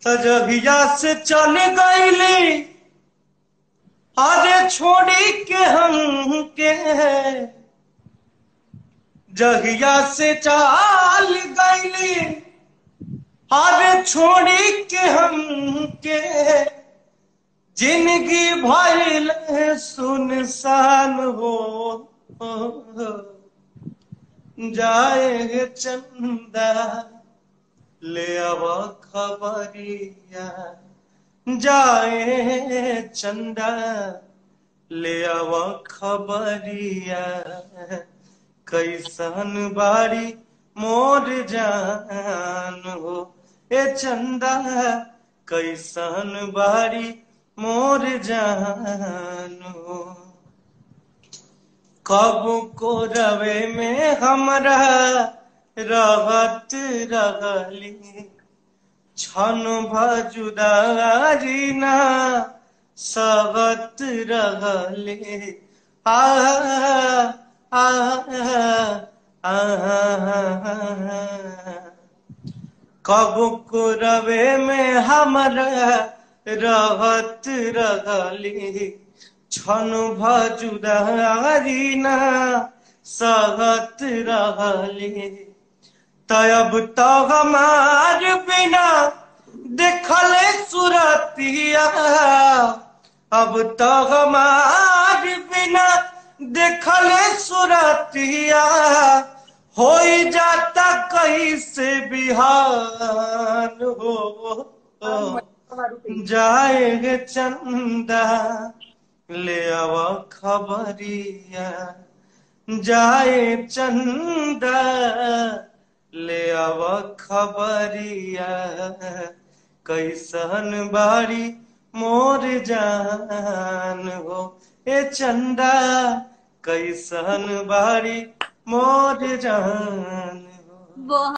तजहिया से चल गईली अरे छोड़ी के हम के जहिया से चाल गईली अरे छोड़ी के हम के जिंदगी भइल सुनसान हो जाए चंदा ले अब खबरिया जाए चंदा ले अब खबरिया कैसन बारी मोर जान हो ए चंदा कैसन बारी मोर जान हो कब को रवे में हमरा रहत रहली छन भजुदारी ना सहत रहले आ आ कब को रवे में हमरा रहत रहली छन भजुदारी ना सहत रहली तब तो हमार बिना देखल सुरतिया अब तो हमार बिना देखल सुरतिया हो जाता कैसे बिहान हो जाए चंदा ले आव खबरिया जाए चंदा ले आव खबरिया कैसन बारी मोर जान हो ए चंदा कैसन बारी मोर जान हो वो